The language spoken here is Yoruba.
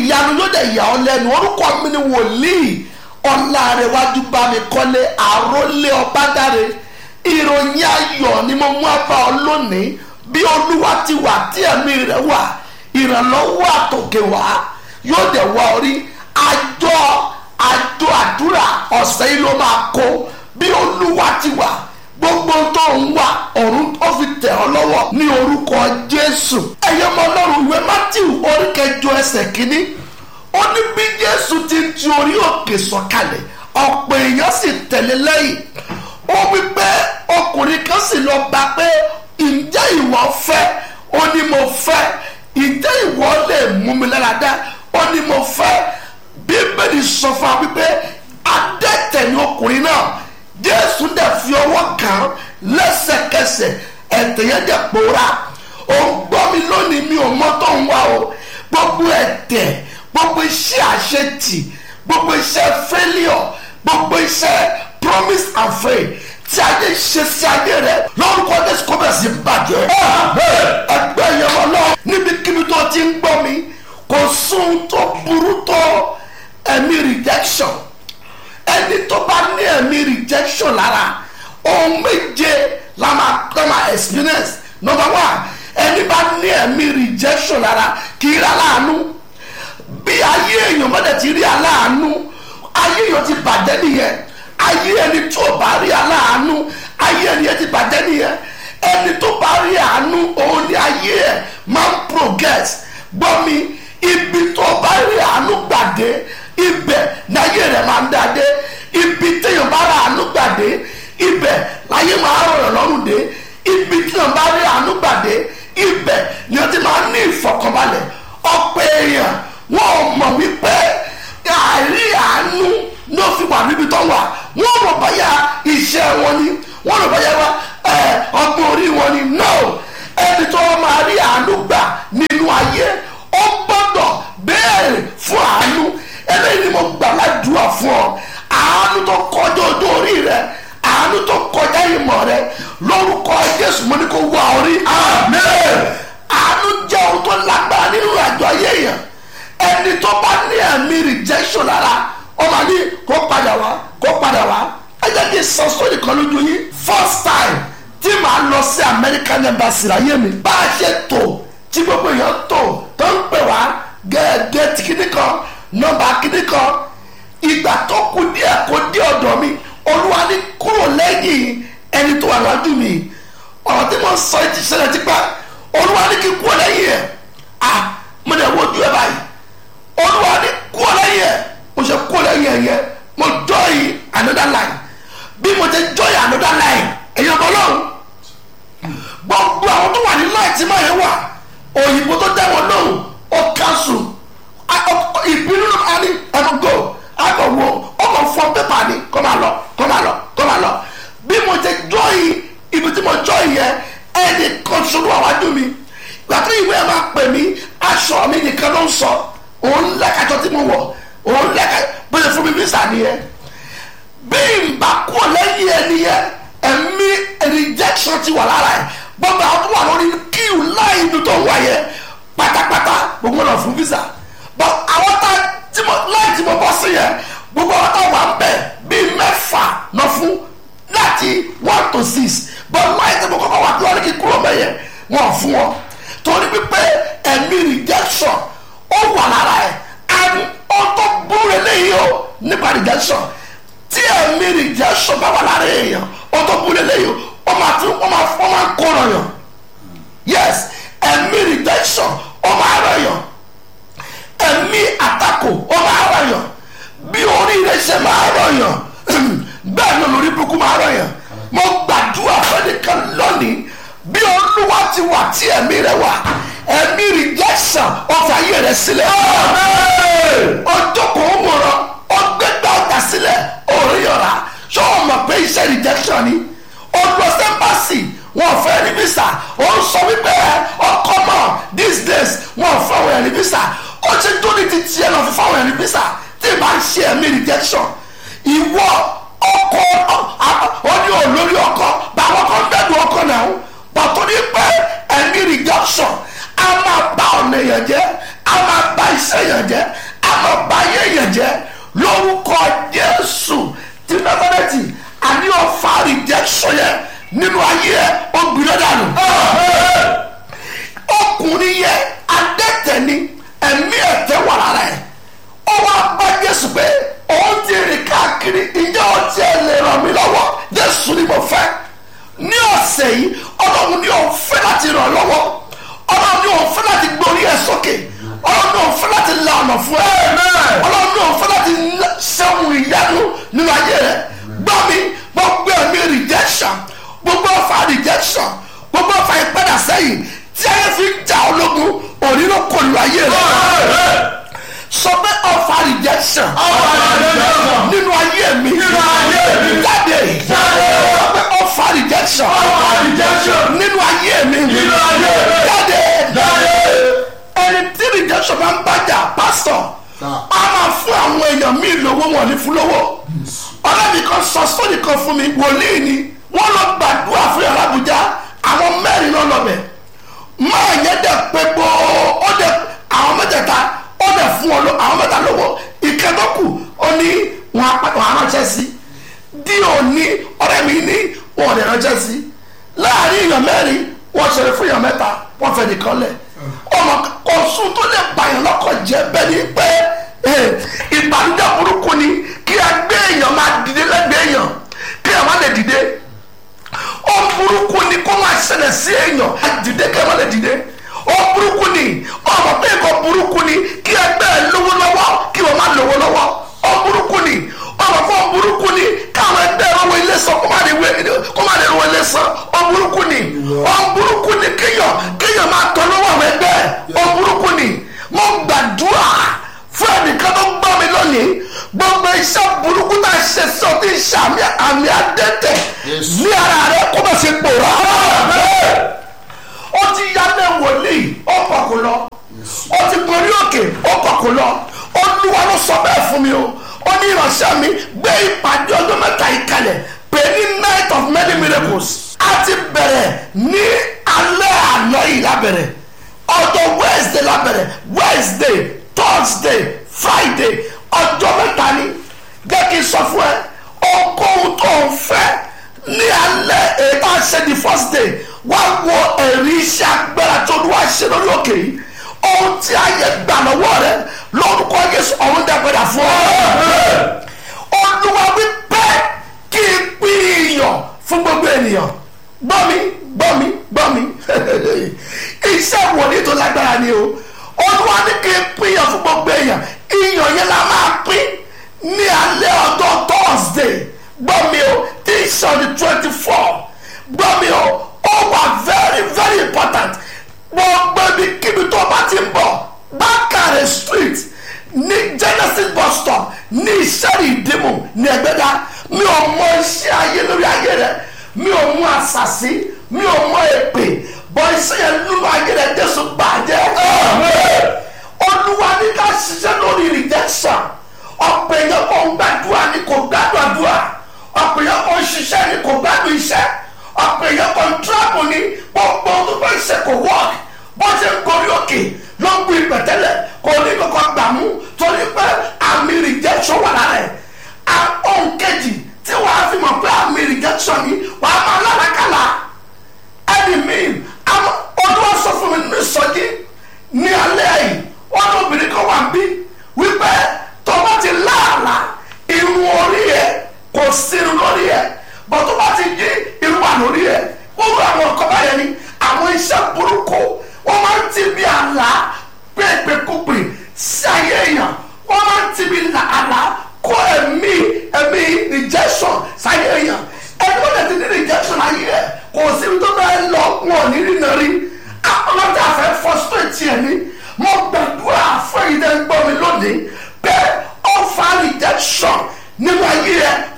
ìyanu yóò dẹ̀ yà ọ́ lẹ́nu orúkọ mi ni wòlíì ọ̀làrẹ̀wájú bá mi kọ́lé àrólé ọ̀bádáre ìròyìn ayọ̀ ni mo mú abá ọ lónìí bí olúwa ti wà tí ẹ̀mí rẹ̀ wà ìrànlọ́wọ́ àtòkè wá yóò dẹ̀ wá orí àjọ àjọ àdúrà ọ̀sẹ̀ yìí ló máa kó bí olúwa ti wà gbogbo tó ń wà ọ̀run ó fi tẹ̀ ọ́ lọ́wọ́ ní orúkọ jésù ẹ̀yẹ́ ọmọ ọlọ́run ìwé matthew orí kẹjọ ẹsẹ̀ kínní ó ní bí jésù ti ń ti orí òkè sọ̀kalẹ̀ ọ̀pọ̀ èèyàn sì tẹ̀lé lẹ́yìn ó wí pé ọkùnrin kan sì lọ bá pé ǹjẹ́ ìwọ fẹ́ ó ní mo fẹ́ ǹjẹ́ ìwọ lè mú mi lára dá ó ní mo fẹ́ bíbélì sọ fún wa wípé adẹ́tẹ̀ ni ọkùnrin náà jésù dẹ̀ fi ọwọ́ kàn án lẹ́sẹ̀kẹsẹ̀ ẹ̀tẹ̀ yẹn dẹ̀ pòórá ó ń gbọ́ mi lónìí mi ò mọ̀ tó ń wá o gbogbo ẹ̀tẹ̀ gbogbo iṣẹ́ àṣetì gbogbo iṣẹ́ failure gbogbo iṣẹ́ promise and faith tí ayé ṣe sí ayé rẹ lórúkọ jésù kó bẹ̀rẹ̀ sí bàjẹ́ ẹgbẹ́ yẹn wọn lọ níbikíbi tó ti ń gbọ́ mi kò sóhun tó burú tó ẹ̀mí rejection ẹni tó bá ní ẹ̀mí rejection lára ohun méje la máa la máa experience number one ẹni bá ní ẹ̀mí rejection lára kì í rà láàánú bí ayé èèyàn bá dẹ̀ ti rí aláàánú ayé èèyàn ti bàjẹ́ nìyẹn ayé ẹni tó bá rí aláàánú ayé ẹni yẹn ti bàjẹ́ nìyẹn ẹni tó bá rí àánú òun ni ayé ẹ máa ń progress gbọ́ mi ibi tó bá rí àánú gbàdé ibẹ̀ ni ayé rẹ̀ máa ń dáadé ibi téèyàn bá rí àánú gbàdé ibẹ̀ láyé máa rọrùn lọ́rùn dé ibi téèyàn bá rí àánú gbàdé ibẹ̀ ni wọ́n ti máa ń ní ìfọ̀kànbalẹ̀ ọ̀pọ̀ èèyàn wọn ò mọ̀ wípé àìrí àánú ló fi wà níbi tó wà wọn rò báyà iṣẹ́ wọn ni wọn rò báyà ọgbọ́n orí wọn ni no ẹni tó wọn máa rí àánú gbà nínú ayé ó gbọ́dọ̀ béèrè fún àánú eléyìí ni mo gbà ládùúgbà fún ọ àánú tó kọjá ojú orí rẹ àánú tó kọjá ìmọ̀ rẹ lórúkọ jésù mo ní kó wá orí amen àánú jẹ́ ohun tó lágbára nínú àjọ ayé yẹn ẹni tó bá ní ẹ̀mí rejection lára ó máa ní kó padà wá kó padà wá ẹ jẹ́ kí n sọ sórí kan lójú yín first time tí màá lọ sí American embassy láyé mi bá a ṣe tò tí gbogbo èèyàn tò tó ń pè wá gẹ́gẹ́ kíní kan nọ́mbà kíní kan ìgbà tó kù díẹ̀ kó dé ọ̀dọ̀ mi olúwa ní kúrò lẹ́yìn ẹni tó wà lọ́dún mi ọ̀rọ̀ tí mo sọ ti ṣẹlẹ̀ tipa olúwa ní kí kúrò lẹ́yìn ẹ̀ ah mo lè wojú ẹ báyìí olúwa ní kúrò lẹ́yìn ẹ̀ mo ṣe kúrò lẹ́yìn ẹ̀ yẹn mo join another line bí mo ṣe join another line ẹ̀yin ọmọ ọlọ́run gbogbo àwọn tó wà ní line tí máa yẹn wà òyìnbó tó dá wọn lóhùn ó cancel ìbínú àní ẹ̀fọ́ go àgọ̀wò ọkọ̀ fọ pépà ni kó máa lọ kó máa lọ kó máa lọ bí mo ṣe join ibi tí mo join yẹn ẹnì kan ṣubú àwájú mi gbàtí ìwé ẹ̀ máa pè mí aṣọ mi nìkan ló ń sọ òun lẹ́kàjọ tí mo wọ̀ òun lẹ́kàjọ bóyá fún mi visa nìyẹn bí n bá kú lẹ́yìn ẹ nìyẹn ẹ̀mí rejection ti wà lára ẹ̀ gbọ́dọ̀ àwọn tó wà lórí kíw láì ibi tó wà yẹn pátápátá gbogbo náà fún visa but àwọn tá tí mo láì tí mo bọ́ sí yẹn gbogbo àwọn tá wà ń bẹ̀ bíi mẹ́fà náà fún láti one to six but láì tí mo kọ́kọ́ wà lórí kí kúrò bẹ́yẹn wọ́n fún wọn torí pípé ẹ̀mí rejection ó wà lára ẹ̀ and ó tó burú eléyìí o nípa rejection tí ẹ̀mí rejection bá wà lára èèyàn ó tó burú eléyìí o ó máa tún ó máa ó máa kóra yàn yes ẹ̀mí rejection ó máa rà yàn ẹ̀mí àtakò ó máa rà yàn bí orí rẹ̀ ṣe máa rà yàn bẹ́ẹ̀ ni olórí burúkú máa rà yàn mo gbàdúrà fẹ́nìkan lónìí bí olúwa ti wà tí ẹ̀mí rẹ̀ wà ẹ̀mí rejection ọ̀fà ayé rẹ̀ sílẹ̀ ọjọ́ kò ń wòran ọgbẹ́gbẹ́ ọjà sílẹ̀ òòrùn yọ̀rá ṣé o mọ̀ pé iṣẹ́ rejection ni olùsẹ́mbàsì wọn fẹ́ ní visa ó ń sọ wípé ọkọ mọ̀ these days wọn fẹ́ wọn ẹ̀rí visa ó ti tó ní ti tiẹ̀ lọ fún fáwọn ẹ̀rí visa tí ì bá ń ṣe ẹ̀mí rejection ìwọ ọkọ ó ní olórí ọkọ báwọn kan bẹ́ẹ̀ ọkọ náà pàtó ní pé ẹ̀mí rejection a máa bà ọ̀nà èèyàn jẹ́ a máa bà iṣẹ́ èèyàn jẹ́ láti ràn ọ́ lọ́wọ́ ọlọ́run yóò fẹ́ láti gbórí ẹ̀ sókè ọlọ́run yóò fẹ́ láti la ọ̀nà fún ẹ ọlọ́run yóò fẹ́ láti ṣẹ́hun ìyanu nínú ayé rẹ gbọ́ mi gbogbo ẹ̀mí rejection gbogbo ọ̀fà rejection gbogbo ọ̀fà ìpadà sẹ́yìn tí ayé fi ń jà ológun òní ló kò lu ayé rẹ sọ pé ọ̀fà rejection nínú ayé mi jáde sọ pé ọ̀fà rejection nínú ayé mi jáde ẹni tí rejection máa ń bàjá pásítọ̀ a máa fún àwọn èèyàn míì lówó wọn ní fún lówó ọlọ́bì kan sọ sórí kan fún mi wòlíì ni wọ́n lọ gbàdúrà fún yàrá àbújá àwọn mẹ́rin náà lọ́bẹ̀ máa yẹn dẹ̀ pé gbó ó dẹ̀ àwọn mẹ́tẹ̀ẹ̀ta ó dẹ̀ fún ọ àwọn mẹ́ta lówó ìkẹ́tọ́kù ó ní wọn aránṣẹ́ sí dí òní ọ̀rẹ́ mi ní wọn ò dẹ̀ ránṣẹ́ sí láàrin èèyàn mẹ́rin wọ́n ṣẹlẹ̀ fún èèyàn mẹ́ta wọ́n fẹ́ nìkan lẹ̀ ọmọ ọ̀sùn tó lè bàyàn lọ́kọ̀ jẹ́ bẹ́ẹ̀ ni pé ìbànújẹ́ burúkú ni kí a gbé èèyàn máa dìde lẹ́gbẹ̀ẹ́ èèyàn kí a má lè dìde ó burúkú ni kó máa ṣẹlẹ̀ sí èèyàn á dìde kí a má lè dìde ó burúkú ni ọmọ pé nǹkan burúkú ni kí a gbé ẹ lówó lọ́wọ́ kí wọ́n má lówó lọ́wọ́ ó burúkú ni ọmọ fún burúkú ni káwọn ẹgbẹ́ ìrọ̀wọ́ ilé sọ kó má lè rọ ilé sọ ó burúkú ni ó burúkú ni kéèyàn kéèyàn máa tọ́ lọ́wọ́ àwọn ẹgbẹ́ ó burúkú ni mo gbàdúrà fún ẹnìkan tó gbọ́ mi lónìí gbogbo iṣẹ́ burúkú tá a ṣe sọ tí ń ṣàmì àmì àdẹ́tẹ̀ ní ara rẹ kó bá ṣe pòórá. ó ti yá ní wòlíì ó kọ̀ kó lọ ó ti gorí òkè ó kọ̀ kó lọ olúwa ló sọ bẹ́ẹ̀ fún mi o ó ní ìránṣẹ́ mi gbé ìpàdé ọjọ́ mẹ́ta yìí kalẹ̀ pé ní night of many miracles a ti bẹ̀rẹ̀ ní alẹ́ àná yìí lábẹ̀rẹ̀ ọjọ́ wednesday lábẹ̀rẹ̀ wednesday thursday friday ọjọ́ mẹ́ta ni jẹ́ kí n sọ fún ẹ ohunkóhun tó ń fẹ́ ní alẹ́ èyí tá a ṣe di first day wá wo ẹ̀rí iṣẹ́ agbára tó ní wá ṣe lórí òkè yìí ohun tí ayé gbà lọ́wọ́ rẹ lórúkọ Jésù ọ̀run dẹ́gbẹ̀dà fún ọ. olúwa wípé kí n pín iyọ̀ fún gbogbo ènìyàn gbọ́ mi gbọ́ mi gbọ́ mi iṣẹ́ wòlíì tó lágbára ni o olúwa ní kí n pín iyọ̀ fún gbogbo èèyàn iyọ̀ yẹn la máa pín ní alẹ́ ọjọ́ thursday gbọ́ mi o tí í ṣe ọdún twenty four gbọ́ mi o ó wà very very important gbogbo ibi kíbi tó bá ti ń bọ̀ bákàrẹ̀ street ní genesis bus stop ní ìṣẹ́rì ìdìmú ní ẹgbẹ́dá mi ò mọ iṣẹ́ ayé lórí ayé rẹ mi ò mú àṣàṣì mi ò mọ èpè bọ́ iṣẹ́ yẹn nínú ayé rẹ jésù bàjẹ́ olúwa ní ká ṣiṣẹ́ lórí rejection ọ̀pọ̀ èèyàn kò ń gbàdúrà ní kò gbádùn àdúrà ọ̀pọ̀ èèyàn kò ń ṣiṣẹ́ ní kò gbádùn iṣẹ́ ọ̀pọ̀ èèyàn kò ń tíráàbù ní gbogbo tó fẹ́ ṣe kò wọ́ọ̀kì bó ṣe ń gorí òkè ló ń gbé ìpẹ̀tẹ́lẹ̀ kò ní kọ́kọ́ gbà mú torí pé àmì rejection wà lára ẹ̀ ohun kejì tí wàá fi mọ̀ pé àmì rejection ni wàá máa lárakàlà ẹni míì olúwa sọ fún mi nínú ìsọjí ní alẹ́ yìí wọ́n ní obìnrin kan wà bí wípé tó bá ti láàlà irun orí ẹ̀ kò sínú lórí ẹ̀ bọ́ tó bá ti jí irun wà lórí ẹ̀ wọ́n rú àwọn ọkọ̀ báyẹn ni àwọn iṣẹ́ burúkú wọ́n máa ń ti bí àlá